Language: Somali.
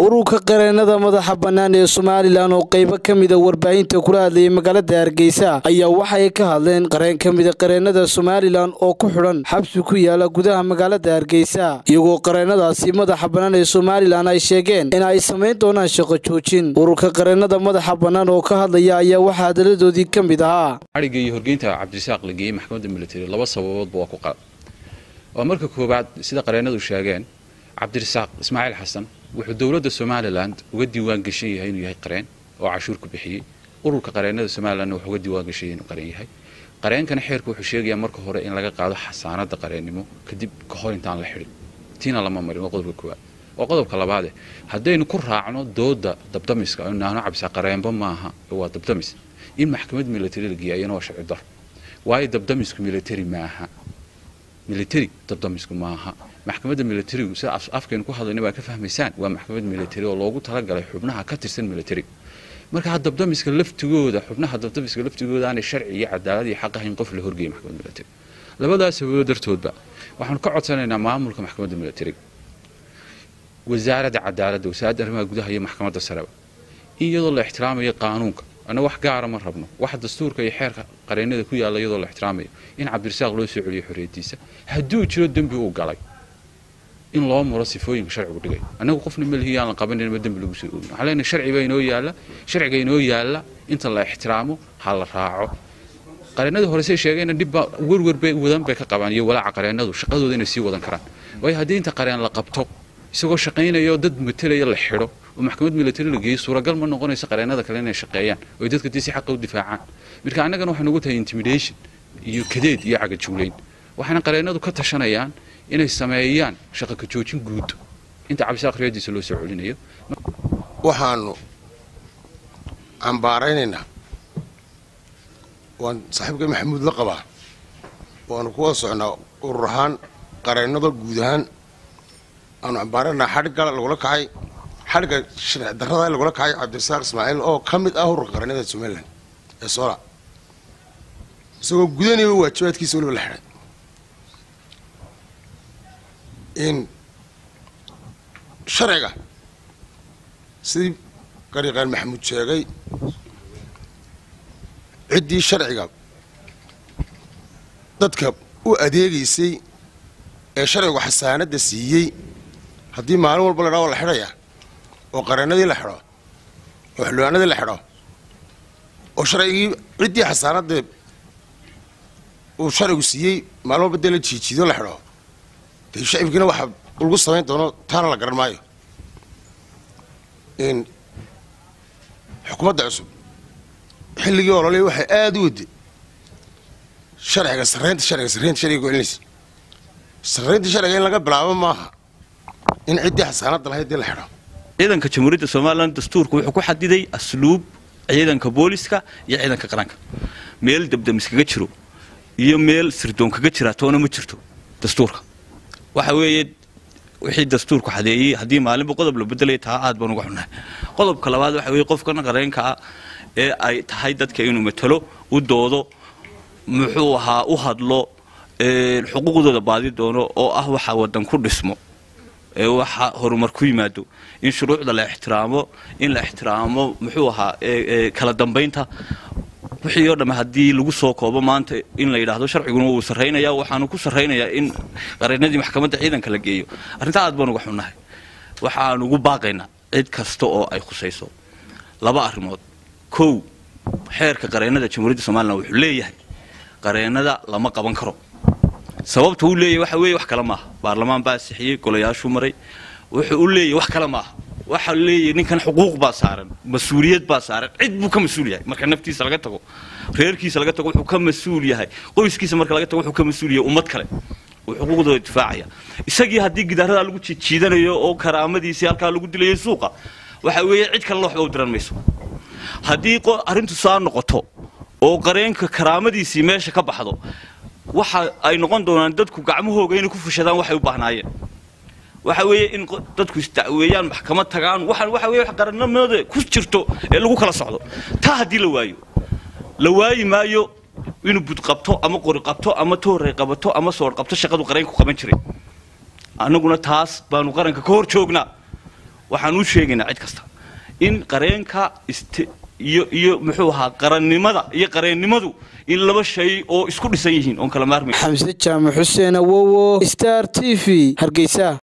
ururka qareenada madaxa bannaan ee somalilan oo qaybo ka mida warbaahinta kula hadlayay magaalada hargeysa ayaa waxay ka hadleen qareen ka mida qareenada somalilan oo ku xidhan xabsi ku yaala gudaha magaalada hargeysa iyagoo qareenadaasi madaxa bannaan ee somalilan ay sheegeen in ay samayn doonaan shaqo joojin ururka qareenada madaxa bannaan oo ka hadlaya ayaa waxaa hadaladoodii ka mid ahaa xadhigga iyo horgeynta cabdirasaaq la geeyey maxkamadda military laba sababoodba waa ku qalad waa marka koowaad sida qareenadu sheegeen cabdirasaaq ismaaciil xasan wuxuu dowladda somalilan uga diiwaan gashan yahay inuu yahay qareen oo cashuur ku bixiyey ururka qareenada somalilanna wuxuu uga diiwaan gashan yahay inuu qareen yahay qareenkana xeerka wuxuu sheegayaa marka hore in laga qaado xasaanada qareennimo kadib ka hor intaan la xidhin tiina lama marin waa qodobka koowaad waa qodobka labaade haddaynu ku raacno dooda dabdamiska aynu nahno cabdisaaq qareenba maaha waa dabdamis in maxkamad military la geeya ayana waa sharci dar waayo dabdamisku military maaha military dabdamisku maaha maxkamadda militarigu sida afkaynu ku hadlayna baa ka fahmaysaan waa maxkamad military oo loogu talagalay xubnaha ka tirsan military marka dabdamiska laftigooda xubnaha dabdamiska laftigooda aanay sharci iyo cadaalad iyo xaq ahayn qof la horgeeyay maxkamadda military labadaas sababood dartoodba waxaanu ka codsanaynaa maamulka maxkamadda militariga wasaaradda cadaaladda wasaaradda arrimaha gudaha iyo maxkamadda sareba in iyadoo la ixtiraamayo qaanuunka anna wax gaara ma rabno wax dastuurka iyo xeerka qareennada ku yaalla iyadoo la ixtiraamayo in cabdirasaaq loo soo celiyo xorriyaddiisa hadduu jiro dembi uu galay in loo muro sifooyinka sharcigu dhigay annagu qofna melihi aan la qabanin ma dembi lagu soo oogin waxaan leenahay sharci baa inoo yaalla sharciga inoo yaalla inta la ixtiraamo ha la raaco qareennadii hore say sheegeenna dhibba werwer bay wadan bay ka qabaan iyo walaaca qareennadu shaqadooda inay sii wadan karaan waayo haddii inta qareen la qabto isagoo shaqaynaya oo dad matalaya la xidho oo maxkamad military la geeyo suuragal ma noqonayso qareennada kale inay shaqeeyaan oo dadka dii si xaqa u difaacaan marka annagana waxay nagu tahay intimidation iyo kadeed iyo cagajuulayn waxayna qareennadu ka tashanayaan inay sameeyaan shaqa ka joojin guud inta cabdisaaq riyadiisa loo soo celinayo waxaanu cambaaraynaynaa waan saaxiibka maxamuud la qabaa waanu ku wada socnaa urur ahaan qareennada guud ahaan aanu cambaaraynaynaa xadhigga lagula kacay xadhigga sharci darrada lagula kacay cabdirasaaq ismaaciil oo ka mid ah ururka qareennada somalilan ee soola isagoo gudanaya waajibaadkiisa weliba la xidhay in sharciga sidii qariiqaan maxamuud sheegay ciddii sharciga dadka u adeegaysay ee sharcigu xasaanadda siiyey haddii maalin walba la dhaa waa la xidhayaa oo qareennadii la xidho oo xildhibaanadii la xidho oo sharcigii ciddii xasaanadda uu sharcigu siiyey maalin walba dee la jiijiido la xidho dee shacibkiina waxaa lagu samayn doono taana la garan maayo in xukuumadda cusub xilligii ololey waxay aada u waday sharciga sarreynta sharciga sarreynta sharciga ku celinaysa sarreynta sharciga in laga bilaabo maaha in ciddii xasaanadda lahayd dee la xidho ciidanka jamhuuriyadda somalilan dastuurka wuxuu ku xadiday asluub ciidanka booliska iyo ciidanka qaranka meel dabdamis kaga jiro iyo meel sirdoon kaga jira toona ma jirto dastuurka waxa weeye wixii dastuurku xadeeyey haddii maalinba qodob la bedelaya taa aad baan uga xunnahay qodobka labaad waxa weeye qofkan qareenka ah ee ay tahay dadka inuu matalo u doodo muxuu ahaa u hadlo xuquuqdooda baadi doono oo ah waxa wadan ku dhismo ee waxa horumar ku yimaado in shuruucda la ixtiraamo in la ixtiraamo muxuu ahaa kala dambaynta wixii oo dhamme haddii lagu soo koobo maanta in la yidhaahdo sharciguna wuu sarraynaya waxaanu ku sarraynayaa in qareennadii maxkamadda ciidanka la geeyo arrintaa aad baan uga xunnahay waxaan ugu baaqaynaa cid kasta oo ay khusayso laba arrimood kow xeerka qareennada jamhuuriyadda somalilan wuxuu leeyahay qareennada lama qaban karo sababta uu leeyahay waxa weeye wax kale maaha baarlamaan baa sixiyey golayaashuu maray wuxuu u leeyahay wax kale maaha waxa leeyahay ninkan xuquuq baa saaran mas-uuliyad baa saaran cid buu ka mas-uul yahay marka naftiisa laga tago reerkiisa laga tago wuxuu ka mas-uul yahay qoyskiisa marka laga tago wuxuu ka mas-uul yahay ummad kale uu xuquuqdooda difaacaya isagii haddii gidaaradaa lagu jiijiidanayo oo karaamadiisii halkaa lagu dilayo suuqa waxa weeye cid kalena waxba u diran mayso haddii arrintu saa noqoto oo qareenka karaamadiisii meesha ka baxdo waxa ay noqon doonaan dadku gacmahooga inay ku fushadaan waxay u baahnaayeen waxa weeye in dadku isdacweeyaan maxkamad tagaan waxaan waxa weeye wax qarannimada ku jirto ee lagu kala socdo taa haddii la waayo la waayi maayo inuu bud qabto ama qori qabto ama toorey qabato ama soor qabto shaqadu qareenku qaban jiray annaguna taas baanu qaranka ka hor joognaa waxaan u sheegaynaa cid kasta in qareenka iyo iyo muxuu ahaa qarannimada iyo qareennimadu in laba shay oo isku dhisan yihiin oon kala maarmay xamse jaamac xuseen awowo star t v hargeysa